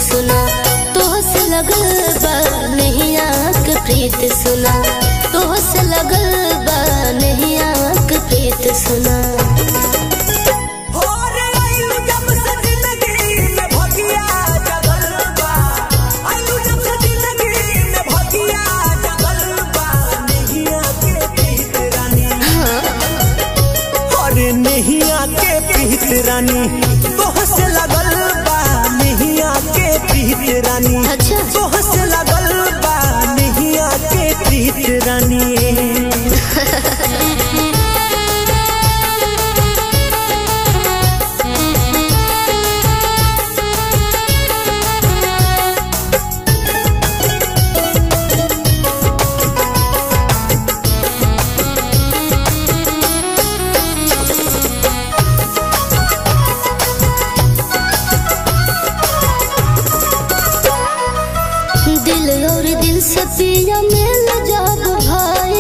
सुना तोह से लगल बा नैया के प्रीत सुना तोह से लगल बा नैया के प्रीत सुना हो रे आइलू जब से जिंदगी में भगिया जगल बा आइलू जब से जिंदगी में भगिया जगल बा नैया के प्रीत रानी अरे नैया के प्रीत रानी तोह से लगल बा नैया के प्रीत रानी अच्छा। तोह से लगल बा नैया के प्रीत रानी दिल और दिल से पिया मिल जाब भाई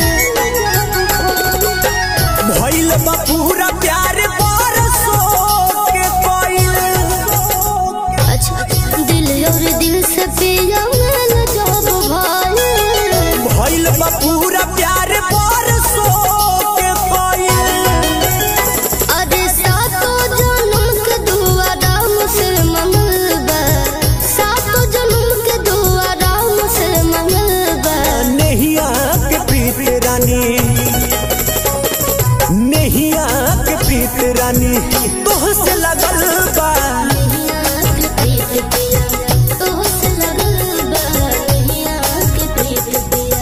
भइल बा पूरा प्यार बरसो के कोइल अच्छा दिल और दिल से पिया मिल जाब भाई भइल बा पूरा प्यार बरसो के कोइल अरे सातो जन्म के दुआ राम से मंगल बा सातो जन्म के दुआ राम से मंगल बा नैया के प्रीत रानी नैया के प्रीत रानी तोह से लगल बा नैया के प्रीत पिया तोह से लगल बा नैया के प्रीत पिया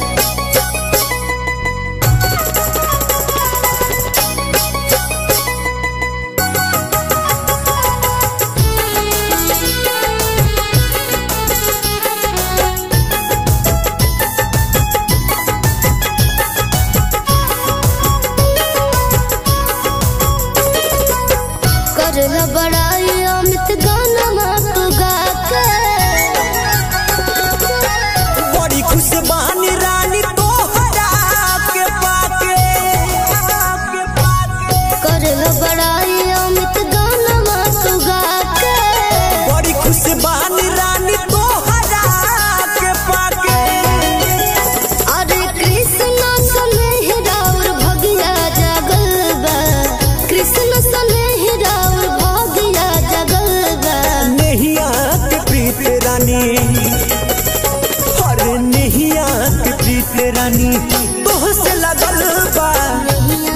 करला बड़ाई अमित गाना माप गा के बड़ी खुश बानी रानी तोहरा के पाके के पाके करला बड़ाई अमित गाना माप गा के बड़ी खुश बानी रानी तोहरा के पाके अरे कृष्ण सने हिराउर भगिया जगल बा कृष्ण सने हिराउर भगिया जगल बा नैया के प्रीत रानी अरे नैया के प्रीत रानी तोह से लगल बा नैया